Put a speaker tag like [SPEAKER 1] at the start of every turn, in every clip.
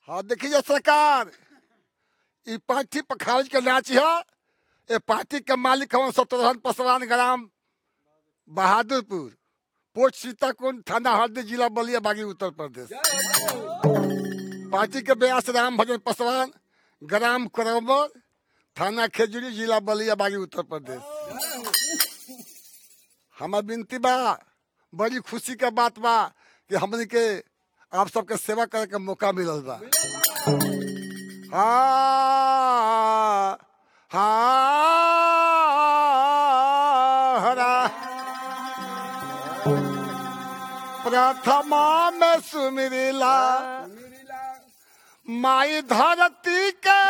[SPEAKER 1] हाँ देखिए सरकार ई पार्टी पर खारिज के नाच है ये पार्टी के मालिक हवन सतरहन पसरान ग्राम बहादुरपुर पोस्ट सीताकुंड थाना हरदी जिला बलिया बागी उत्तर प्रदेश पार्टी के व्यास राम भजन पसवान ग्राम करमर थाना खेजूरी जिला बलिया बागी उत्तर प्रदेश हमार विनती बा बड़ी खुशी के बात बा कि हमने के आप सबके सेवा करे के मौका मिलल बा हाँ हाँ हरा प्रथमा में सुमिरिला माई धरती के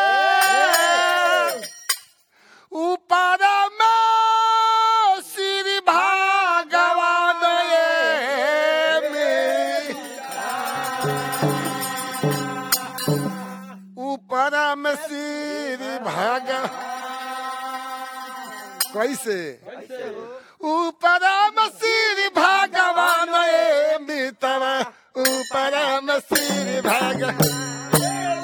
[SPEAKER 1] ऊपर में श्री भगवान ये में ऊपर में श्री भग कैसे ऊपर में श्री भगवान ये मित्र ऊपर में श्री भगवान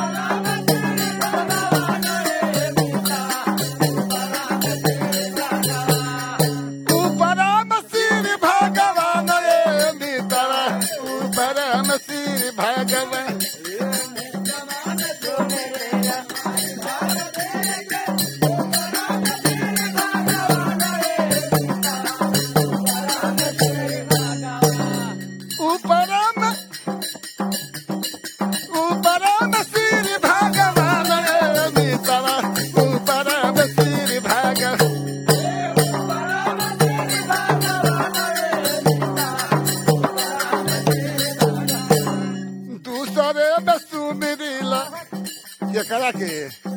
[SPEAKER 1] ऊपरम श्री भगवान रे मित्र ऊपरम श्री भगवान ऊपरम ऊपरम श्री भगवान रे मित्र ऊपरम श्री भगवान दूसरे में सुमिरिला एकरा के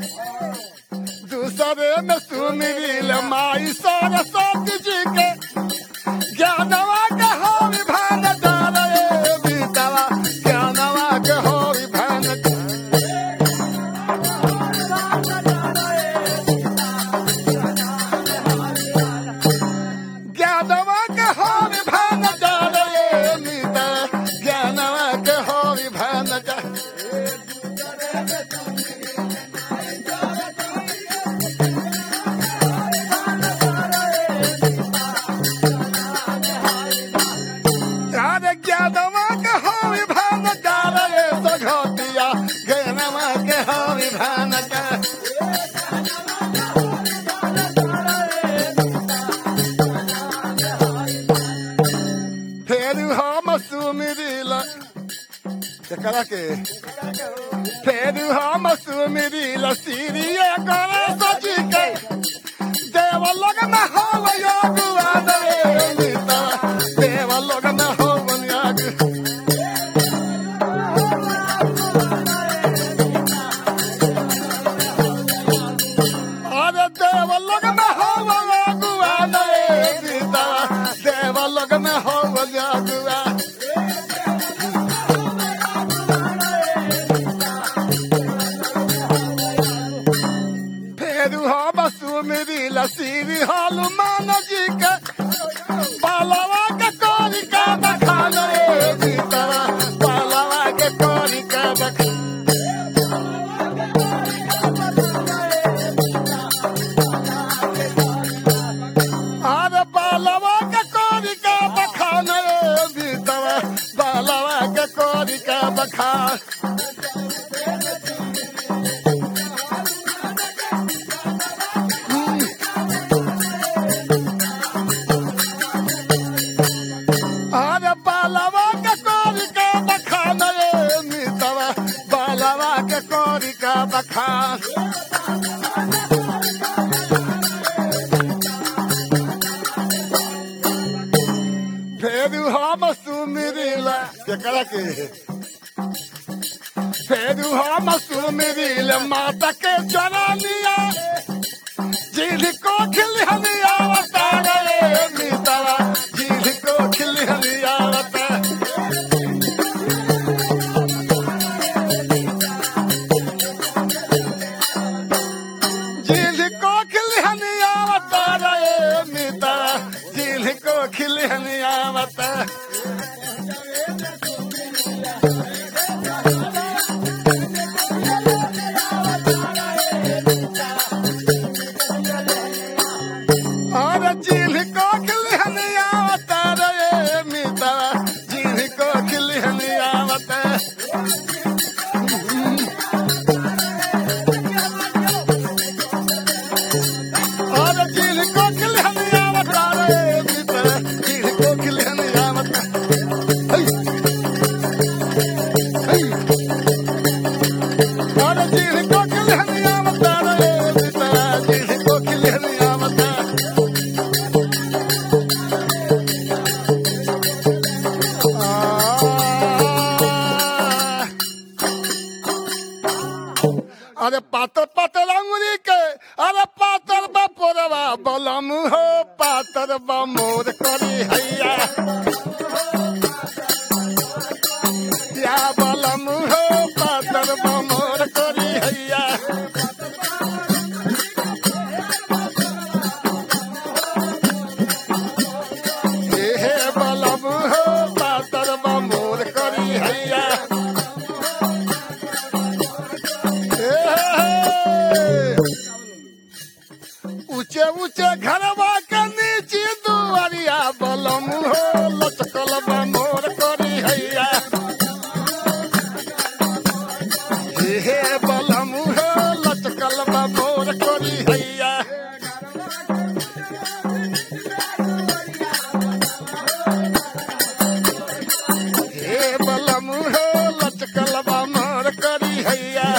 [SPEAKER 1] दूसरे में सुमिरिला माई सरस्वती जी के ज्ञानवा के हो विभान डाले बीतवा ज्ञानवा के हो विभान ज्ञानवा के हो विभान डाले बीतवा ज्ञानवा के हो विभान डाले अरे ज्ञानवा के हो विभान डाले सघोतिया ज्ञानवा के हो विभान डाले फेर हम सुमिरिला एकरा के फेर हम सुमिरिला सीरिया करे सजी के देव लोग में हो योगुआ दे मिता देव लोग में हो योग अरे देव लोग में हो योगुआ दे मिता देव लोग में हो योगुआ फेरू हम सुमिरी लसीरी हनुमान जी के बालवा के कोरी का बखान रे सीतरा बालवा के कोरी का बखान अरे बालवा के कोरी का बखान रे सीतरा बालवा के कोरी का बखान अरे बालवा के कोरी का बखान रे मितवा बालवा के कोरी का बखान फेरू हम सुमिरिला केकरा के फेरू हम सुमिरिला माता के चरनिया जिल को खिलहनिया अवतार रे मितवा जिल को खिलहनिया अवतार जिल को खिलहनिया अवतार रे मितवा जिल को खिलहनिया अवतार अरे जीढ़ को खिलहनिया मता रे सीता जीढ़ को खिलहनिया मता आ, अरे पातर पातर अंगुरी के अरे पातर बपोरवा बलम हो पातर बा मोर करी हैया या बलम हो पातर बा मोर करी हैया हे हे बलम हो पातर बा मोर करी हैया हे हे। ऊंचे ऊंचे घरवा के नीचे दुआरिया बलम हो लचकल बा मोर करी हैया हे हे बलम हो लचकल बा मोर करी हैया हे बलम हो लचकल बा मोर करी हैया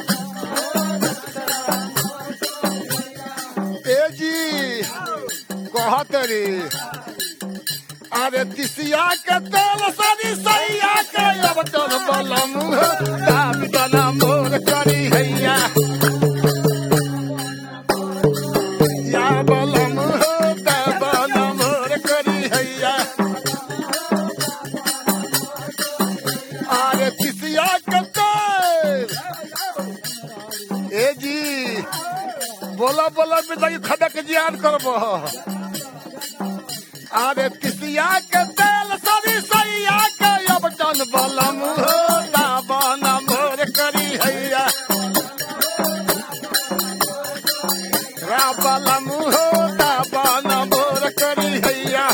[SPEAKER 1] ए जी कहत रे अरे तिसिया के तेल सरी सैया के अब चल बलम हो दाम तना मोर करी हैया या बलम हो दाम मोर करी हैया अरे तिसिया के तेल ए जी बोला बोला बेटा की खड़ा के जियान करबो अरे तिसिया के तेल सरी सैया के अब जन बलम हो दाबन मोर करी हैया रा बलम हो दाबन मोर करी हैया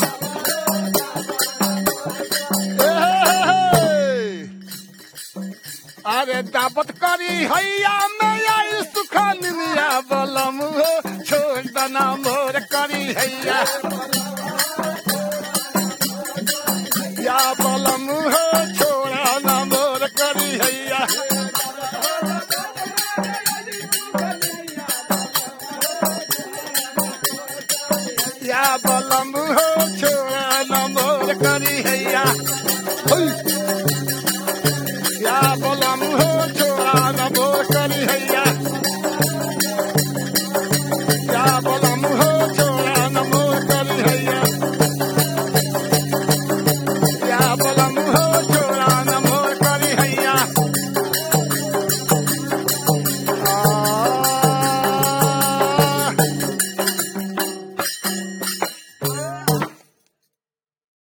[SPEAKER 1] ए हे हे। अरे दावत करी हैया मैं आई सुखान मिया बलम हो छोड़ दना मोर करी हैया या बलम हो छोड़ा ना मोर करी हैया